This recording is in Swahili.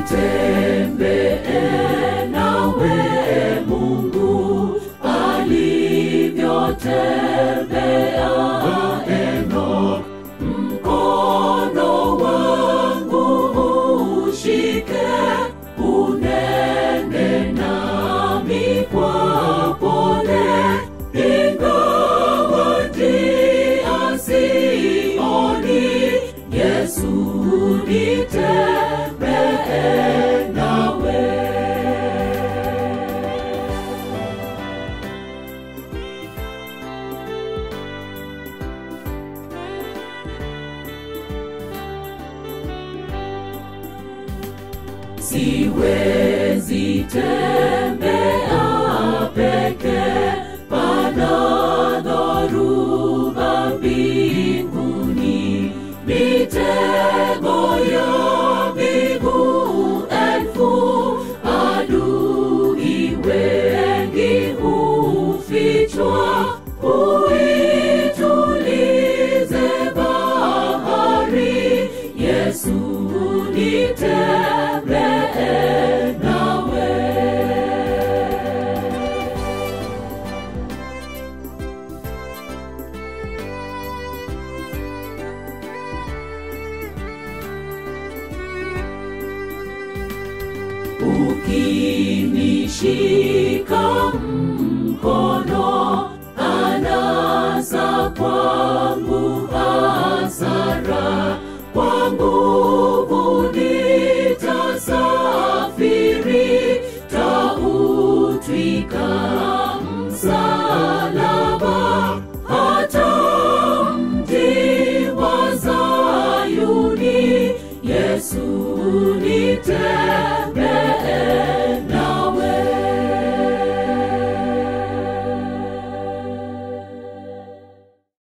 nitembee nawe Mungu alivyotembea Enoch, mkono wangu ushike, unene nami kwa pole, ingawa njia sioni, Yesu nitembee nawe. siwezi tembea peke, pana dhoruba mbinguni, mitego ya miguu elfu, adui wengi hufichwa, huitulize bahari, Yesu nitembee nawe. Ukinishika mkono, anasa kwangu hasara